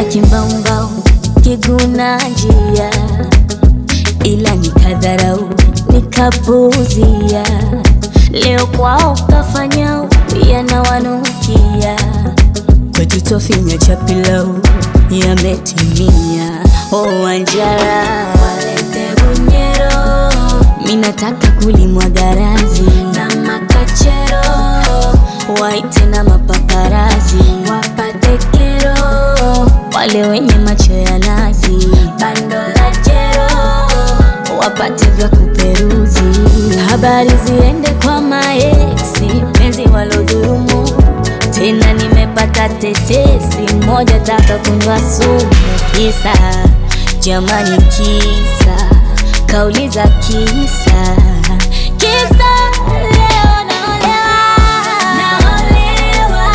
nilipita kimbaumbau kiguna njia, ila nikadharau nikapuzia. Leo kwao kafanya yanawanukia, kwetu tofinya cha pilau yametimia. Oh, Wanjara walete bunyero, minataka kulimwa garazi na makachero, waite na mapaparazi wapate kero, wale wenye macho ya nazi bando la jero wapate vya kuperuzi, habari ziende kwa maeksi, penzi walodhulumu tena nimepata tetesi, mmoja taka kunywa sumu, kisa jamani, kisa kauli za kisa kisa leo naolewa, naolewa,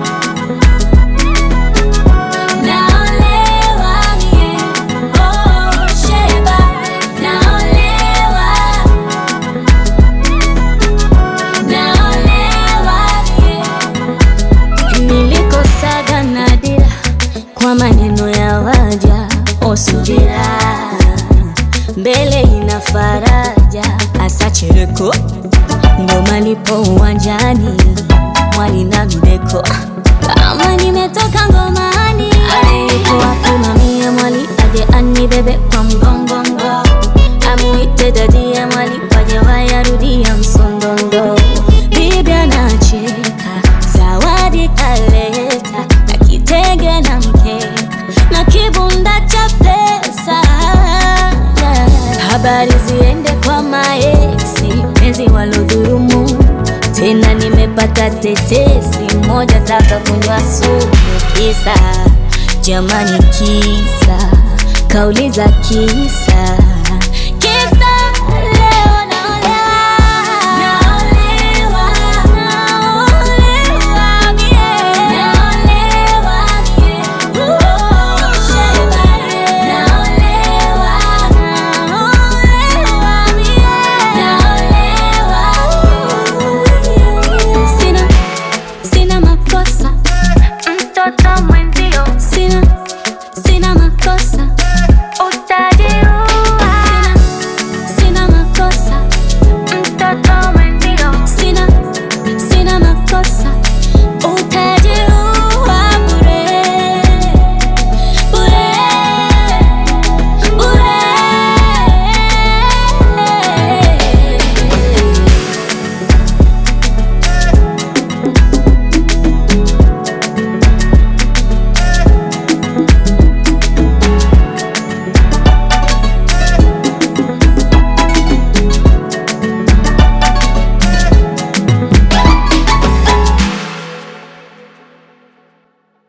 naolewa, yeah. Oh, Sheba, naolewa, naolewa, yeah. Nilikosaga nadira kwa maneno ya waja osubira, mbele ina faraja, asachereko ndo malipo uwanjani, mwali na mideko kama nimetoka ngomani, alikuwa kumamia mwali aje anibebe kwa mgongongo, amuite dadia mwali waje wayarudia msondondo, bibi anacheka zawadi kaleta na kitenge na mkeka na kibunda cha pesa yeah. Habari ziende kwa maeksi, penzi walodhulumu tena nimepata tetesi, mmoja taka kunywa sumu, kisa jamani, kisa kauli za kisa kisa